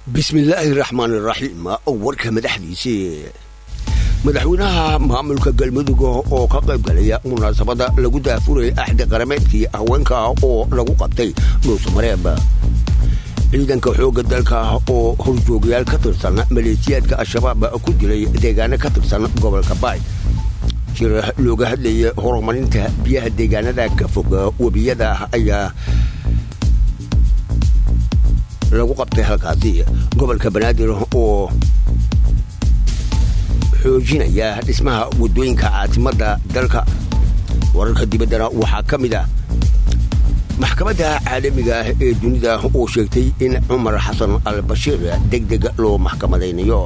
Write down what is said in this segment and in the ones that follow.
bismillaahi raxmaan iraxiim warka madaxdiisii madaxweynaha maamulka galmudug oo ka qayb galaya munaasabada lagu daafurayay axdi qarameedkii haweenka oo lagu qabtay dhuusamareeb ciidanka xoogga dalka oo horjoogayaal ka tirsan maleesiyaadka al-shabaab ku dilay deegaano ka tirsan gobolka baay jir looga hadlayay horumarinta biyaha deegaanada ka fog webiyada ayaa lagu qabtay halkaasi gobolka banaadir oo xoojinaya dhismaha waddooyinka caasimada dalka wararka dibaddana waxaa ka mid ah maxkamadda caalamiga ah ee dunida oo sheegtay in cumar xasan al bashiir deg deg loo maxkamadaynayo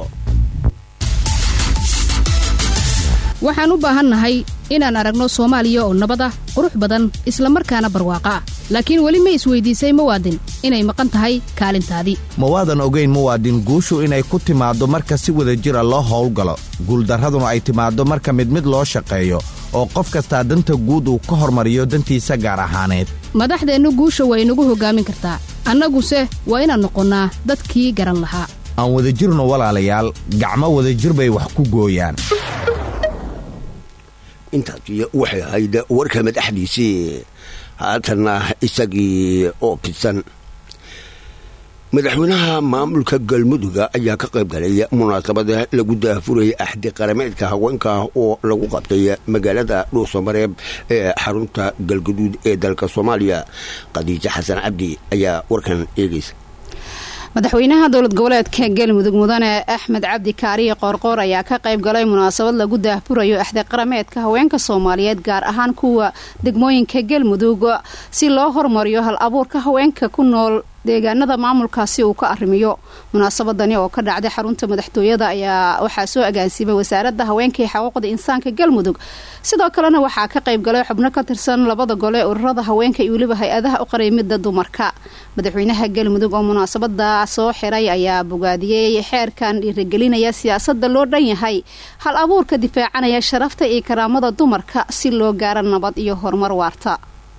waxaan u baahannahay inaan aragno soomaaliya oo nabad ah qurux badan islamarkaana barwaaqa ah laakiin weli ma isweydiisay muwaadin inay maqan tahay kaalintaadii mawaadan ogayn muwaadin guushu inay ku timaaddo marka si wada jira loo howlgalo guuldarraduna ay timaaddo marka mid mid loo shaqeeyo oo qof kastaa danta guud uu ka hormariyo dantiisa gaar ahaaneed madaxdeennu guusha waa inagu hoggaamin kartaa annaguse waa inaan noqonnaa dadkii garan lahaa aan wadajirno walaalayaal gacmo wadajir bay wax ku gooyaan intaasi waxay ahayd warka madaxdiisii haatanna isagii oo fidsan madaxweynaha maamulka galmuduga ayaa ka qayb galay munaasabada lagu daafurayay axdi qarameedka haweenka oo lagu qabtay magaalada dhuusamareeb ee xarunta galgaduud ee dalka soomaaliya khadiijo xasan cabdi ayaa warkan eegaysa madaxweynaha dowlad goboleedka galmudug mudane axmed cabdi kaariye qoorqoor ayaa ka qayb galay munaasabad lagu daahfurayo axdi qarameedka haweenka soomaaliyeed gaar ahaan kuwa degmooyinka galmudug si loo hormariyo hal abuurka haweenka ku nool deegaanada maamulkaasi uu ka arrimiyo munaasabadani oo ka dhacday xarunta madaxtooyada ayaa waxaa soo agaansiimay wasaaradda haweenka iyo xuquuqda insaanka galmudug sidoo kalena waxaa ka qayb galay xubno ka tirsan labada gole ururada haweenka iyo weliba hay-adaha u qareymida dumarka madaxweynaha galmudug oo munaasabada soo xiray ayaa bogaadiyey xeerkan dhiirigelinaya siyaasada loo dhan yahay hal abuurka difaacanaya sharafta iyo karaamada dumarka si loo gaaro nabad iyo horumar waarta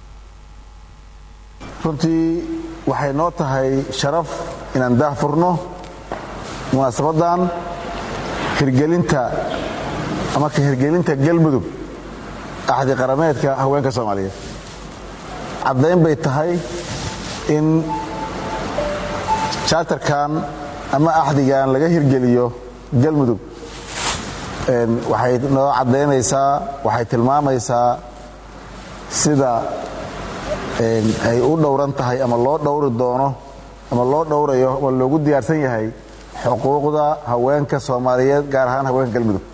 runtii waxay noo tahay sharaf inaan daahfurno munaasabadan hirgelinta ama ka hirgelinta galmudug axdi qarameedka haweenka soomaaliyeed caddayn bay tahay in chartarkan ama axdigan laga hirgeliyo galmudug waxay noo caddaynaysaa waxay tilmaamaysaa sida ay u dhowran tahay ama loo dhowri doono ama loo dhowrayo ama loogu diyaarsan yahay xuquuqda haweenka soomaaliyeed gaar ahaan haweenka galmudug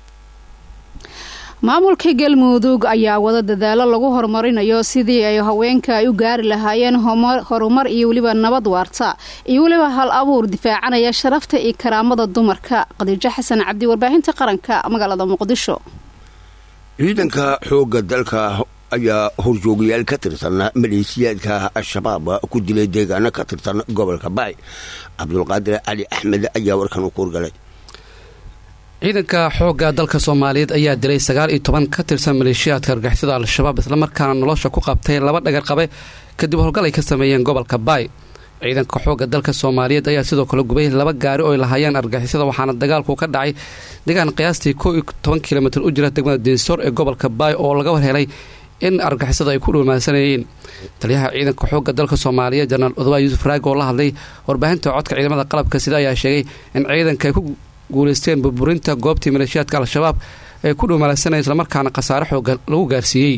maamulka galmudug ayaa wada dadaalo lagu horumarinayo sidii ay haweenka ay u gaari lahaayeen horumar iyo weliba nabad waarta iyo weliba hal abuur difaacanaya sharafta iyo karaamada dumarka khadiijo xasan cabdi warbaahinta qaranka magaalada muqdisho ciidanka xoogga dalka ayaa horjoogayaal ka tirsan maleesiyaadka al-shabaab ku dilay deegaano ka tirsan gobolka baay cabdulqaadir cali axmed ayaa warkan u kuurgalay ciidanka xoogga dalka soomaaliyeed ayaa dilay sagaal iyo toban ka tirsan maleeshiyaadka argixisada al-shabaab islamarkaana nolosha ku qabtay laba dhagar qabe kadib howlgal ay ka sameeyeen gobolka baay ciidanka xoogga dalka soomaaliyeed ayaa sidoo kale gubay laba gaari oo ay lahaayeen argixisada waxaana dagaalku ka dhacay deegaan qiyaastii koo iyo toban kilomitr u jira degmada diinsoor ee gobolka baay oo laga warhelay in argixisada ay ku dhuumaasanayeen taliyaha ciidanka xoogga dalka soomaaliyeed jenaraal odobaa yuusuf raag oo la hadlay warbaahinta codka ciidamada qalabka sida ayaa sheegay in ciidanka ay ku guulaysteen burburinta goobtii maleeshiyaadka al-shabaab ee ku dhuumaasanaya islamarkaana khasaare xooga lagu gaarsiiyey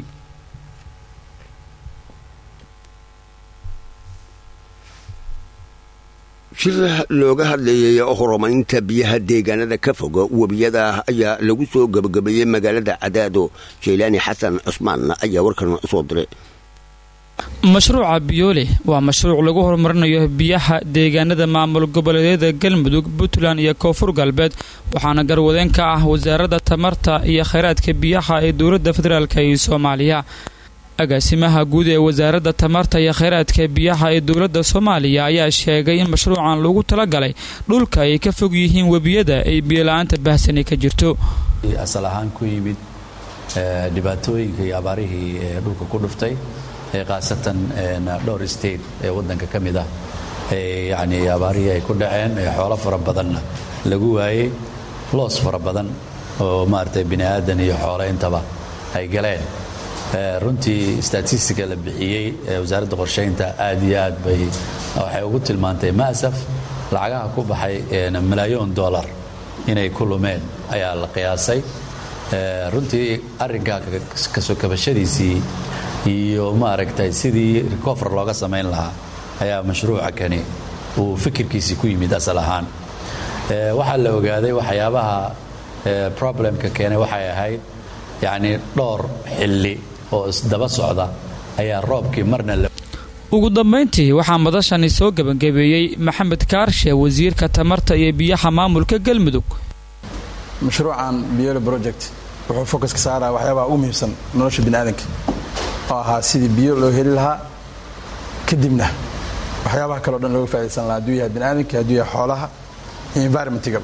shir looga hadlayay horumarinta biyaha deegaanada ka fog webiyada ayaa lagu soo gabagabeeyey magaalada cadaado jaylaani xasan cusmaan ayaa warkan soo diray mashruuca biyoole waa mashruuc lagu horumarinayo biyaha deegaanada maamul goboleedyada galmudug puntland iyo koonfur galbeed waxaana garwadeen ka ah wasaaradda tamarta iyo khayraadka biyaha ee dowladda federaalk iyo soomaaliya agaasimaha guud ee wasaaradda tamarta iyo khayraadka biyaha ee dowladda soomaaliya ayaa sheegay in mashruucan lagu talagalay dhulka ay ka fog yihiin webiyada ay biyola-aanta bahsani ka jirto asal ahaan ku yimid dhibaatooyinka iyo abaarihii dhulka ku dhuftay khaasatan dhowr state ee wadanka ka mid ah yani abaarihii ay ku dhaceen ee xoolo fara badanna lagu waayey loos fara badan oo maaragtay bini aadan iyo xoolo intaba ay galeen runtii statistica la bixiyey ee wasaaradda qorshaynta aad iyo aad bay waxay ugu tilmaantay maasaf lacagaha ku baxay malaayoon dollar inay ku lumeen ayaa la qiyaasay runtii arrinkaa kasoo kabashadiisii iyo maaragtay sidii recover looga samayn lahaa ayaa mashruuca kani uu fikirkiisii ku yimid asal ahaan waxaa la ogaaday waxyaabaha problemka keenay waxay ahayd yacnii dhowr xilli oo isdaba socda ayaa roobkii marna ugu dambayntii waxaa madashani soo gebangabeeyey maxamed kaarshe wasiirka tamarta iyo biyaha maamulka galmudug mashruucan biyole project wuxuu fokus ka saaraya waxyaabaha ugu muhiimsan nolosha biniaadanka oo ahaa sidii biyo loo heli lahaa kadibna waxyaabaha kaleo dhan looga faa'idaysan lahaa hadduu yahay biniaadanka hadduu yahay xoolaha iyo environmentigaba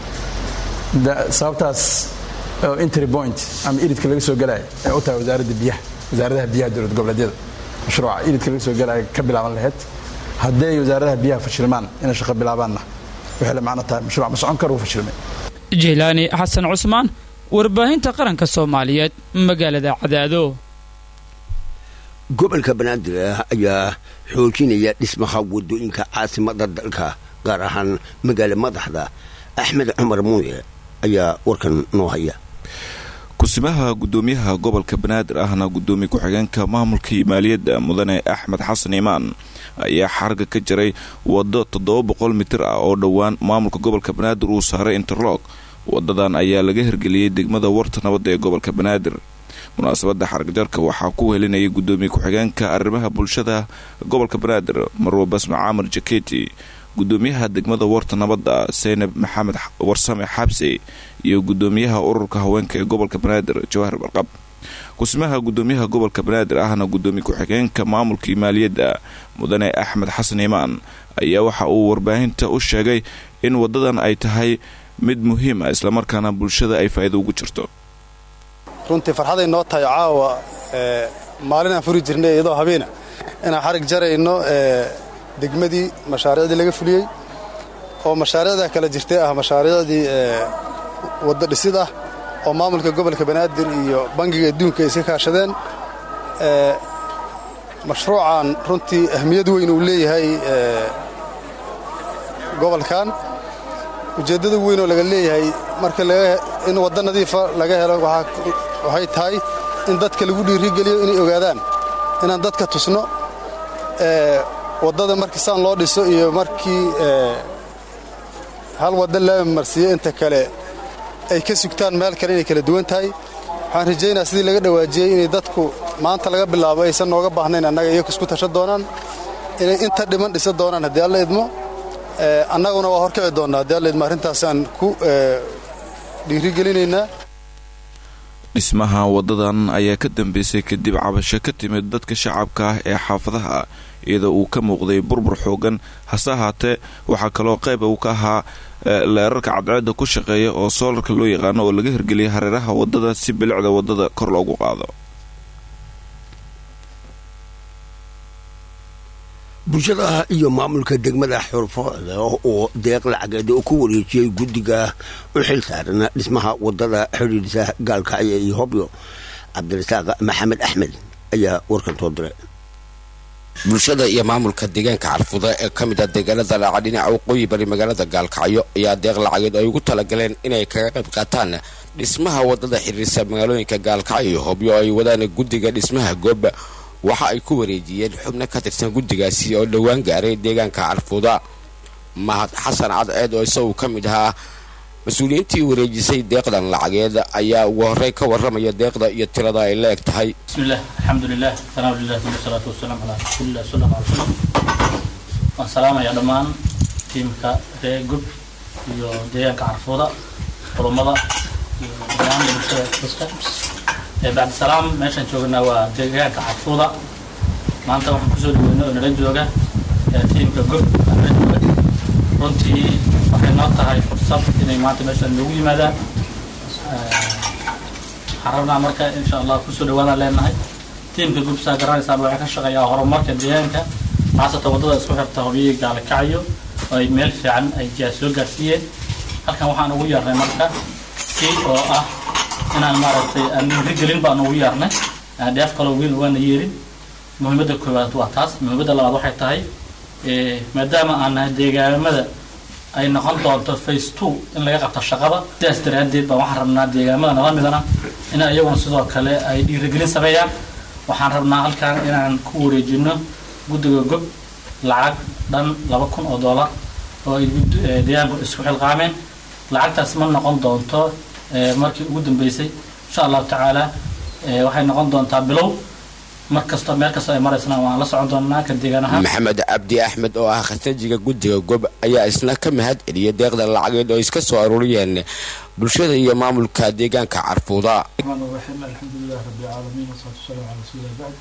sababtaas oo entry point ama iridka laga soo galaya ee u tahay wasaaradda biyaha wasaaradaha biyaha dowlad goboleedyada mashruuca iridka laga soo galaya ka bilaaban lahayd hadday wasaaradaha biyaha fashilmaan inay shaqo bilaabaanna waxay la macno tahay mashruuc ma socon karo uu fashilmay jeylaani xasan cusmaan warbaahinta qaranka soomaaliyeed magaalada cadaado gobolka banaadir ayaa xoojinaya dhismaha wadooyinka caasimada dalka gaar ahaan magaala madaxda axmed cumar muuye ayaa warkan noo haya kusimaha gudoomiyaha gobolka banaadir ahna gudoomiye ku-xigeenka maamulka iyo maaliyadda mudane axmed xasan imaan ayaa xarga ka jaray waddo toddoba boqol mitir ah oo dhowaan maamulka gobolka banaadir uu saaray interlog wadadan ayaa laga hirgeliyey degmada warta nabadda ee gobolka banaadir munaasabadda xargajarka waxaa ku helinayay gudoomiye ku-xigeenka arrimaha bulshada gobolka banaadir marwo basma caamar jaketi gudoomiyaha degmada warta nabadda seynab maxamed warsame xabsi iyo gudoomiyaha ururka haweenka ee gobolka banaadir jawahar barqab kusimaha gudoomiyaha gobolka banaadir ahna gudoomiye ku-xigeenka maamulka iyo maaliyadda mudane axmed xasan imaan ayaa waxa uu warbaahinta u sheegay in wadadan ay tahay mid muhiim ah islamarkaana bulshada ay faa'iido ugu jirto runtii farxaday noo tahay caawa maalin aan furi jirnay iyadoo habeena inaan xarig jarayno degmadii mashaariicdii laga fuliyey oo mashaariicda kala jirtay ah mashaariicdii waddo dhisid ah oo maamulka gobolka banaadir iyo bangiga adduunka ay iska kaashadeen mashruucan runtii ahmiyad weyn uu leeyahay gobolkan ujeeddada weyn oo laga leeyahay marka in waddo nadiifa laga helo waxay tahay in dadka lagu dhiirigeliyo inay ogaadaan inaan dadka tusno waddada markii saan loo dhiso iyo markii hal waddo laa marsiiyo inta kale ay ka sugtaan meel kale inay kala duwan tahay waxaan rajaynaa sidii laga dhawaajiyey inay dadku maanta laga bilaabo aysan nooga baahnayn annaga iyaku isku tashan doonaan inay inta dhiman dhisan doonaan haddii alla idmo annaguna waa horkici doonnaa haddii alla idmo arrintaasaan ku dhiirigelinaynaa dhismaha wadadan ayaa ka dambeysay kadib cabasho ka timid dadka shacabka ah ee xaafadaha iyadoo uu ka muuqday burbur xoogan hase ahaatee waxaa kaloo qayb uu ka ahaa leerarka cadceedda ku shaqeeya oo soolarka loo yaqaano oo laga hirgeliyay hareeraha wadada si bilicda wadada kor loogu qaado bulshada iyo maamulka degmada xurfooda oo deeq lacageed oo ku wareejiyey guddiga u xil saaran dhismaha wadada xidhiidhisa gaalkacyo iyo hobyo cabdirasaaq maxamed axmed ayaa warkan soo diray bulshada iyo maamulka deegaanka carfuda ee ka mid a deegaanada laaca dhinaca waqooyi bari magaalada gaalkacyo ayaa deeq lacageed ay ugu talagaleen inay kaga qayb qaataan dhismaha wadada xidhiirsa magaalooyinka gaalkacyo iyo hobyo ay wadaan guddiga dhismaha gooba waxa ay ku wareejiyeen xubno ka tirsan guddigaasi oo dhowaan gaaray deegaanka carfuda mahad xasan cadceed oo isagu ka mid ahaa mas-uuliyiintii wareejisay deeqdan lacageed ayaa ugu horey ka warramaya deeqda iyo tirada ay la eg tahay bismillaah alxamdulilah sanaa lilah wasalaatu wasalaam calaa rasuulilah sal alla alay slam waan salaamayaa dhammaan tiimka ree gub iyo deegaanka carfuda culummada iyo dhammaan bulshada dadka bacdisalaam meeshaan joognaa waa deegaanka carfuda maanta waxaan kusoo dhaweynay oo nala jooga tiimka gob jooga runtii waxay noo tahay fursad inay maanta meeshaan noogu yimaadaan waxaan rabnaa marka insha allah kusoo dhawaadaan leenahay tiimka gob saa garanaysaan waxay ka shaqeeyaa horumarka deegaanka khaasatan waddada isku xirta hobyihii gaalakacyo oo ay meel fiican ay jaa soo gaarsiiyeen halkan waxaan ugu yeernay marka kii oo ah inaan maaragtay aan dhiirigelin baan ugu yeernay dheef kaloo wiil waana yeelin muhiimadda koowaad waa taas muhiimadda labaad waxay tahay maadaama aan nahay deegaamada ay noqon doonto face two in laga qabto shaqada sidaas daraaddeed baan waxaan rabnaa deegaamada nala midana in iyaguna sidoo kale ay dhiirigelin sameeyaan waxaan rabnaa halkan inaan ku wareejino guddiga gob lacag dhan laba kun oo dollar oo ay deegaanku isku xilqaameen lacagtaas ma noqon doonto markii ugu dambeysay insha allahu tacaala waxay noqon doontaa bilow mar kasta meel kasta ay maraysana waan la socon doonaa ka deegaan ahaan maxamed cabdi axmed oo ah khasnajiga guddiga gob ayaa isna ka mahad celiyay deeqda lacageed oo iska soo aruuriyeen bulshada iyo maamulka deegaanka carfuuda alxamdulilah rabbilcaalamiin wasalaatu wasalaamu calaa rasuulillah bacd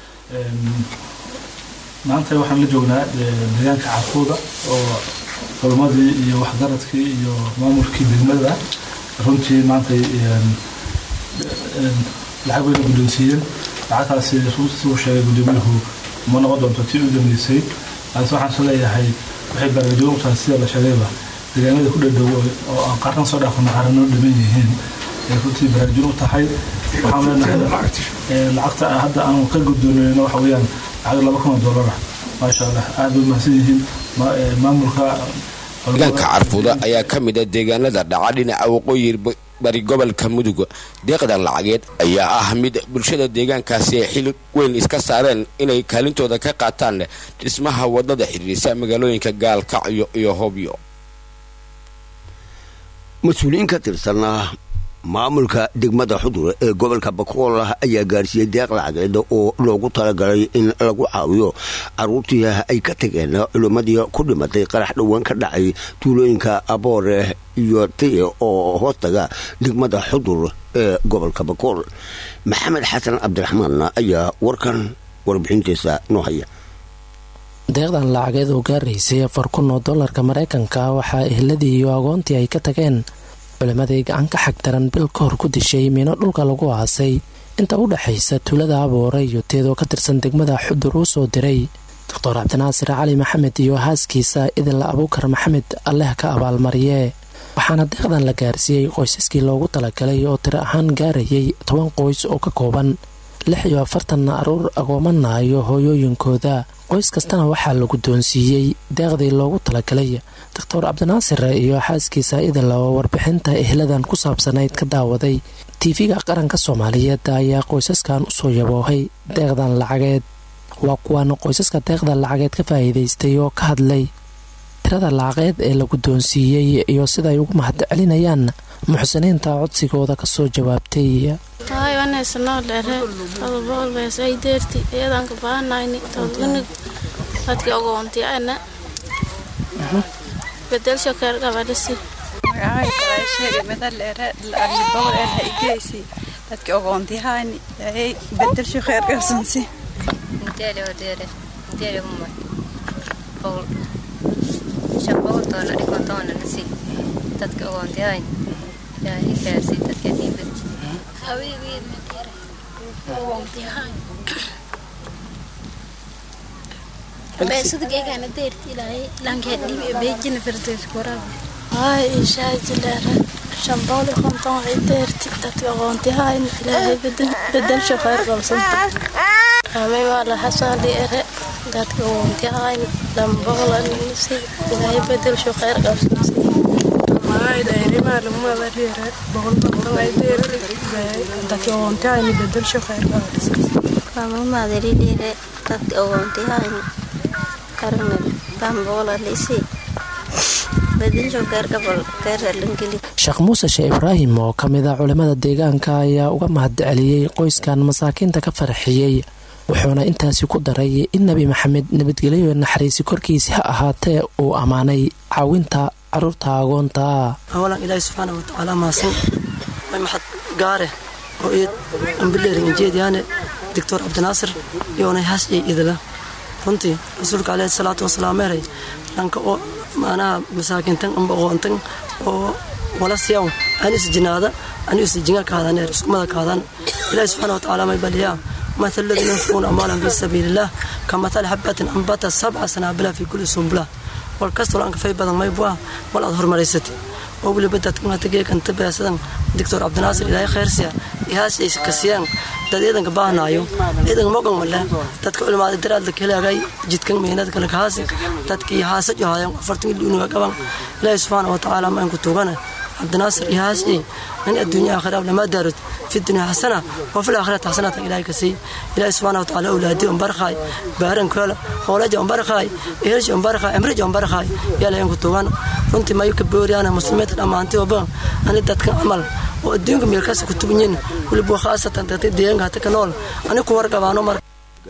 maanta waxaan la joognaa deegaanka carfuuda oo culummadii iyo waxgaradkii iyo maamulkii degmada runtii maanta lacag bayna guddoonsiiyeen lacagtaasi runtii siduu sheegay gudoomiyuhu ma noqon doonto tii u dambeysay laakiin waxaan soo leeyahay waxay baraarujin u tahay sida la sheegayba deegaanada ku dhadhow oo aan qaarkan soo dhaafano qaarano dhiman yihiin ay runtii baraarujin u tahay waxaan leenahay lacagta hadda aanu ka guddoonayno waxa weeyaan lacag laba kun oo dollara maasha allah aad bay mahadsan yihiin maamulka deegaanka carfuuda ayaa ka mid a deegaanada dhaca dhinaca waqooyi bari gobolka mudug deeqda lacageed ayaa ah mid bulshada deegaankaasi ay xil weyn iska saareen inay kaalintooda ka qaataan dhismaha wadada xiriirisa magaalooyinka gaalkacyo iyo hobyo mas-uuliyiin ka tirsan maamulka degmada xudur ee gobolka bakool ayaa gaarsiiyey deeq lacageed oo loogu talagalay in lagu caawiyo caruurtii ay ka tageen culimmadii ku dhimatay qarax dhowaan ka dhacay tuulooyinka aboore iyo tiye oo hoostaga degmada xudur ee gobolka bakool maxamed xasan cabdiraxmaan ayaa warkan warbixintiisa noo haya deeqdan lacageed oo gaaraysay afar kun oo dollarka maraykanka waxaa ehladii iyo agoontii ay ka tageen culimmadii gacan ka xagdaran bil ka hor ku dishay miino dhulka lagu aasay inta u dhexaysa tuulada aboore iyo teedoo ka tirsan degmada xudur uu soo diray doctor cabdinaasir cali maxamed iyo haaskiisa idinla abuukar maxamed alleh ka abaalmariye waxaana deeqdan la gaarsiiyey qoysaskii loogu talagalay oo tiro ahaan gaarayay toban qoys oo ka kooban lix iyo afartanna aruur agoomana iyo hooyooyinkooda qoys kastana waxaa la guddoonsiiyey deeqdii loogu talagalay doctor cabdinaasir iyo xaaskiisa idinla oo warbixinta ehladan ku saabsanayd ka daawaday tv-ga qaranka soomaaliyeed ayaa qoysaskan usoo yaboohay deeqdan lacageed waa kuwan qoysaska deeqda lacageed ka faa'iidaystay oo ka hadlay tirada lacageed ee la guddoonsiiyey iyo sidaay ugu mahad celinayaan muxsiniinta codsigooda kasoo jawaabtay hay waneysano dhere todoboolbees ay deerti iyadanka bahanayni todgunig dadki ogoonti ana bedelsho keer gabadhisi dadki ogoontihaani bedelsho kheer gabsansi boqol doolar dhikon toona nasi dadka ogoontihayn ilaahay gaarsi dadka dhiibad beesudagegana deerti ilaahay lankeed dhibi beejina firdees koraa hay ishaajilere shan boqol iyo konton waxay deerti dadka aqoontihayn ilaahay bedelsho khayr qabsanta amay waa la xasaali ere dadka aqoontihayn lama boqol anisi ilaahay bedelsho khayr qabsansi mamadalidhere dadka ogoontihayn karmel bamboqolalisi sheekh muuse shee ibraahim oo ka mid a culimmada deegaanka ayaa uga mahad celiyey qoyskan masaakiinta ka farxiyey wuxuuna intaasi ku daray in nebi maxamed nabadgelyo naxariisi korkiisi ha ahaatee uu ammaanay caawinta caruurta agoonta awalan ilaahi subxaana watacaala maasan may maxad gaare oo iid ambileerin injeediyaane doctor cabdinaasir iyoonay haas iyo idila runtii rasuulka caleyhi salaatu wasalaam meeray dhanka oo maanaha masaakiintan amba aqoontan oo wala siyaw an isjinaada an isjinga kaadaneer iskumada kaadaan ilaahi subxaana watacaala may baliyaa مثل الذين ينفقون أموالهم في سبيل الله kamathali xabatin ambata sabca sanaabila fi kulli sumbula wal kastoo aan kafay badan maybu ah wal aad hormaraysatay oo weliba dadkamategeekanta beesadan doctor cabdinaasir ilaahay khayrsiya ihaas ay kasiyaan dad ciidanka baahnaayo ciidanka mogan male dadka culimaada daraadla kalaagay jidkan meynada kale kahaasi dadkii haasa johayan afartan iluunuga qaban ilaahay subxaana wa tacaala ma inku tugana cabdinaasir ihaas ay in adduunya aakhira lama daarud في الدنيا حسنة وفي الآخرة حسنة إلهي كسي إلهي سبحانه وتعالى أولادي أمبرخاي بارن كولا أولادي أمبرخاي إهرج أمبرخاي أمرج أمبرخاي يا لين كتوان runtii mayu ka booriyaana muslimiinta dhammaantay oba ani dadkan camal oo adduunka meelkaas ku tubanyin weliba khaasatan dadka deegaanka hata ka nool ani ku wargabaano mar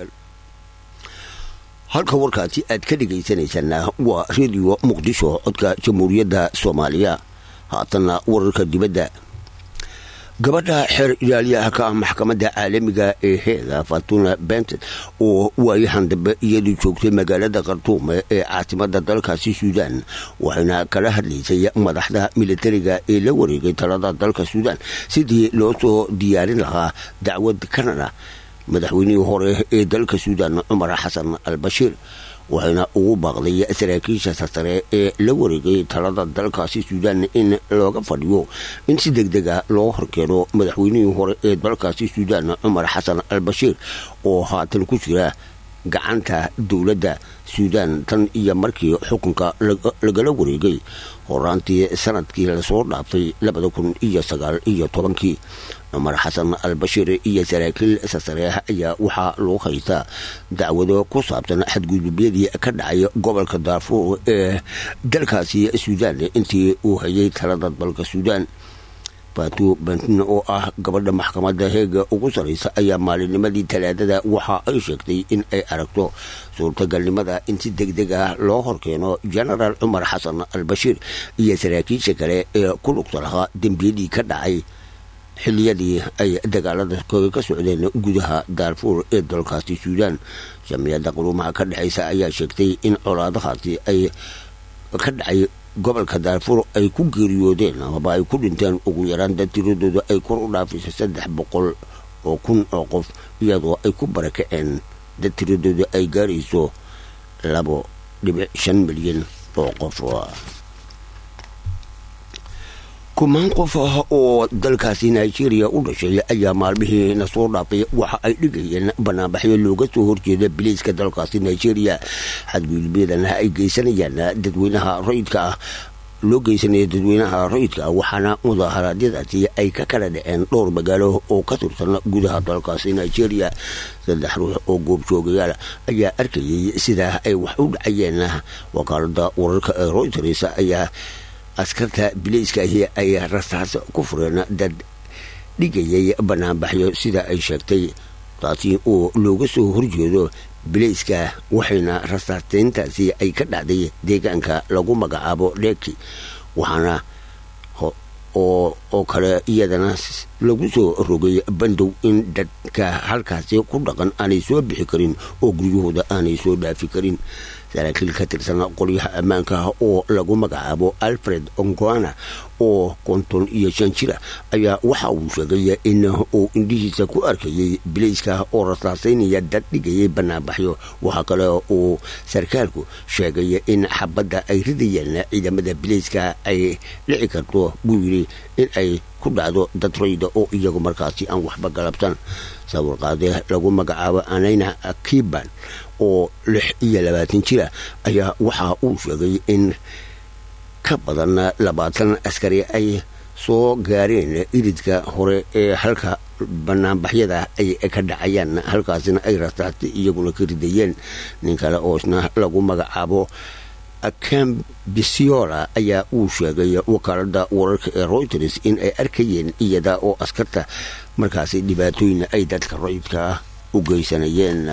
halka warkaasi aad ka dhegaysanaysaana waa rediyo muqdisho codka jamhuuriyadda soomaaliya haatanna wararka dibadda gabadha xeer ilaaliyaha ka ah maxkamadda caalamiga ee heega fatuna benton oo waayahan dambe iyadu joogtay magaalada khartuume ee caasimada dalkaasi suudaan waxayna kala hadlaysay madaxda militariga ee la wareegay talada dalka suudaan sidii loo soo diyaarin lahaa dacwad kanada madaxweynihii hore ee dalka suudaan cumar xasan al bashiir waxayna ugu baaqday saraakiisha sasare ee la wareegay talada dalkaasi suudaan in looga fadhiyo in si deg dega loo horkeeno madaxweynihii hore ee dalkaasi suudaan cumar xasan al bashiir oo haatan ku jira gacanta dowladda suudaan tan iyo markii xukunka lagala wareegay horaantii sanadkii lasoo dhaaftay labada kun iyo sagaal iyo tobankii cumar xasan al bashiir iyo saraakiil sasareeh ayaa waxaa loo haystaa dacwado ku saabsan xadgudubyadii ka dhacay gobolka daarfuur ee dalkaasi suudaan intii uu hayay talada dalka suudaan fatu bantin oo ah gabadha maxkamadda heega ugu saraysa ayaa maalinnimadii talaadada waxa ay sheegtay in ay aragto suurtagalnimada in si deg deg ah loo horkeeno genaraal cumar xasan al bashiir iyo saraakiisha kale ee ku lugta lahaa dembiyadii ka dhacay xiliyadii ay dagaalada ka socdeen gudaha daarfuur ee dalkaasi suudaan jamciyadda quruumaha ka dhexaysa ayaa sheegtay in colaadahaasi ay ka dhacay gobolka daarfuur ay ku geeriyoodeen amaba ay ku dhinteen ugu yaraan dad tiradooda ay kor u dhaafaysa saddex boqol oo kun oo qof iyadoo ay ku barakaceen dad tiradooda ay gaarayso labo dhibic shan milyan oo qof kumaan qof ah oo dalkaasi nigeria u dhashay ayaa maalmihii na soo dhaafay waxa ay dhigayeen banaanbaxyo looga soo horjeeda biliiska dalkaasi nigeria xadgudubyadan ay geysanayaan dadweynaha rayidka ah loo geysanaya dadweynaha rayidka ah waxaana mudaharaadyadaasi ay ka kala dhaceen dhowr magaalo oo ka tirsan gudaha dalkaasi nigeria saddex ruux oo goobjoogayaal ayaa arkayay sidaa ay wax u dhacayeen wakaalada wararka ee royters ayaa askarta bilayskaahi ay rasaas ku fureen dad dhigayay banaanbaxyo sida ay sheegtay taasi oo looga soo horjeedo bilayska waxayna rasaasteyntaasi ay ka dhacday deegaanka lagu magacaabo dheeki waxaana oo kale iyadana lagu soo rogay bandow in dadka halkaasi ku dhaqan aanay soo bixi karin oo guryahooda aanay soo dhaafi karin saraakiil ka tirsan qolyaha ammaanka oo lagu magacaabo alfred ongoana oo konton iyo shan jira ayaa waxa uu sheegay in uu indhihiisa ku arkayay bilayska oo rasaasaynaya dad dhigayay banaanbaxyo waxaa kale uu sarkaalku sheegay in xabadda ay ridayeen ciidamada bilayska ay dhici karto buu yidhi in ay ku dhacdo dad rayda oo iyagu markaasi aan waxba galabsan sawirqaade lagu magacaabo anayna kiban oo lix iyo labaatan jira ayaa waxa uu sheegay in ka badan labaatan askari ay soo gaareen iridka hore ee halka banaanbaxyada ay ka dhacayaan halkaasina ay rasaasti iyaguna ka ridayeen nin kale oo isna lagu magacaabo cambisiola ayaa uu sheegay wakaalada wararka ee royters in ay arkayeen iyada oo askarta markaasi dhibaatooyin ay dadka rayidka u geysanayeen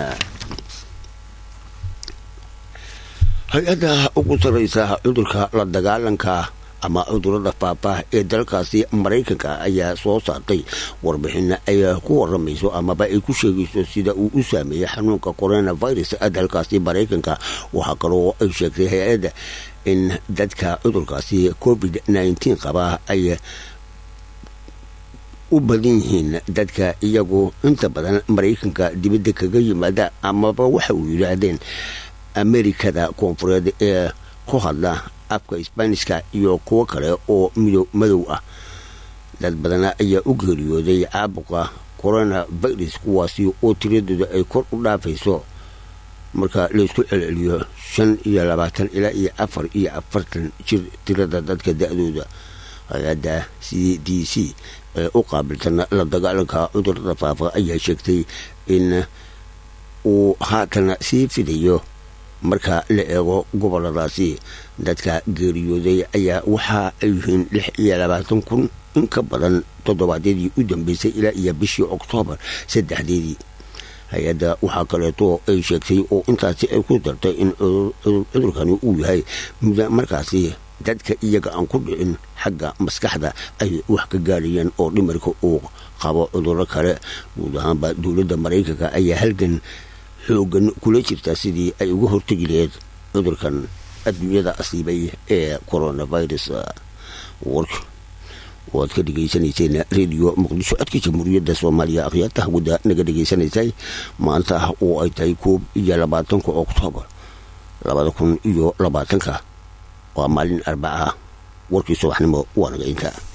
hay-adda ugu sarreysa cudurka la dagaalanka ama cudurada faafah ee dalkaasi maraykanka ayaa soo saartay warbixin ay ku waramayso amaba ay ku sheegayso sida uu u saameeyey xanuunka coronavirus dalkaasi maraykanka waxaa kaloo ay sheegtay hay-adda in dadka cudurkaasi covid nteen qaba ay u badan yihiin dadka iyagu inta badan maraykanka dibadda kaga yimaada amaba waxa uu yidhaahdeen amerikada koonfureed ee ku hadla afka sbaanishka iyo kuwo kale oo mido madow ah dad badana ayaa u geeriyooday caabuqa corona virus kuwaasi oo tiradooda ay kor u dhaafayso marka laysku celceliyo shan iyo labaatan ilaa iyo afar iyo afartan jir tirada dadka da-dooda hay-adda c d c ee u qaabilsan la dagaalanka cudurada faafa ayaa sheegtay in uu haatan sii fidayo marka la eego goboladaasi dadka geeriyooday ayaa waxa ay yihiin lix iyo labaatan kun in ka badan toddobaadyadii u dambeysay ilaa iyo bishii oktoobar saddexdeedii hay-adda waxaa kaleeto ay sheegtay oo intaasi ay ku dartay in cudurkani uu yahay markaasi dadka iyaga aan ku dhicin xagga maskaxda ay wax ka gaarayeen oo dhimarka uu qabo cuduro kale guud ahaanba dowladda maraykanka ayaa halgan xoogan kula jirta sidii ay uga hortegi laheyd cudurkan adduunyada asiibay ee coronavirus wark waad ka dhegaysanayseen radio muqdisho codka jamhuuriyadda soomaaliya akhyaarta hawada naga dhegaysanaysay maanta oo ay tahay koob iyo labaatanka oktoobar labada kun iyo labaatanka waa maalin arbaca warkii subaxnimo waa naga inta